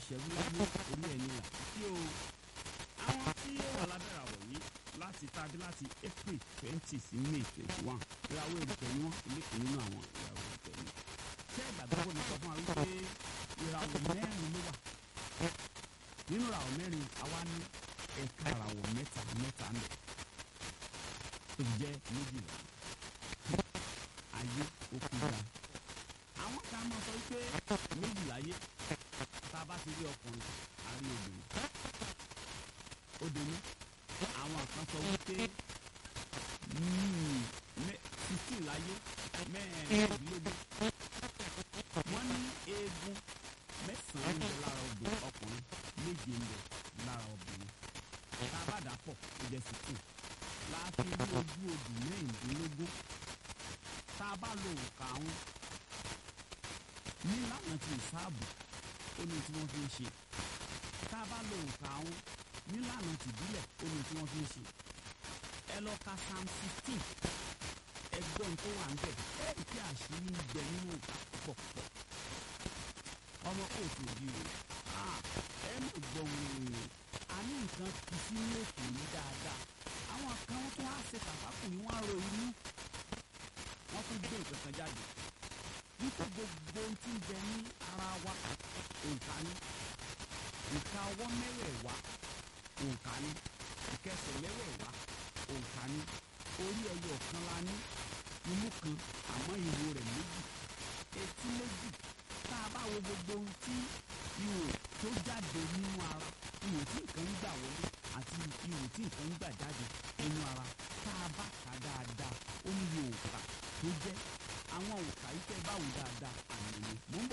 ṣẹ́gun láyé orí ẹni là kí o àwọn tí ó wà lábẹ́rẹ́ àwọ̀ yìí láti tàbí láti april twenty sí may twenty one ìràwọ̀ èrùpẹ̀ ni wọ́n ilé kan nínú àwọn ìràwọ̀ èrùpẹ̀ ni ṣé ìgbàgbọ́ mi sọ fún wa wípé ìràwọ̀ mẹ́rin ló wà nínú ìràwọ̀ mẹ́rin àwa ní ẹ̀ka ìràwọ̀ mẹ́ta mẹ́ta ń bẹ tó fi jẹ́ méjìlá ayé òkú ga àwọn kan máa sọ wípé méjìlá yé tá a bá ti rí ọkùnrin a rí obìnrin obìnrin àwọn kan sọ wípé sixteen láyé mẹ́ẹ̀ẹ́dínlógún wọ́n ní eegun mẹ́sàn-án ń bẹ lára obìnrin ọkùnrin méje ń bẹ lára obìnrin tá a bá dà pọ̀ ó jẹ́ sixteen láàfin ní ojú odù mẹ́rìndínlógún tá a bá lo òǹkà àwọn nílànà ti ìsáàbù ó ní tí wọ́n fi ń ṣe tá a bá lo òǹkà àwọn nílànà tìbílẹ̀ ó ní tí wọ́n fi ń ṣe ẹ lọ ka psalm sixteen ẹgbọ́n tó wà ń bẹ̀ ẹ rí kí àṣírí ń bẹ nínú òǹkà púpọ̀púpọ̀ ọmọ kóòtù òbí rẹ̀ ẹ mọ̀ gbọ́n rẹ̀ a ní nǹkan kì í sí ní ètò yìí dáadáa àwọn kan tó wá ṣe kàfákùn ni wọ́n á ro inú wọ́n tún gbé nǹkan kan jáde wípé gbogbo ohun tí ń bẹ ní ara wa òǹkà ni ìka ọwọ́ mẹ́wẹ̀ẹ̀wá òǹkà ni ìkẹsẹ̀ mẹ́wẹ̀ẹ̀wá òǹkà ni orí ẹyọ kan la ní imú kan àmọ́ ìwo rẹ̀ méjì etí méjì tá a bá wo gbogbo ohun tí ihò tó jáde nínú ara ihò tí nǹkan ń gbà wọlé àti ihò tí nǹkan ń gbà jáde nínú ara tá a bá kà dáadáa ó ní iye òǹkà tó jẹ́ àwọn òǹkà yìí tẹ́ báwo dáadáa àmì ni mò ń bọ̀.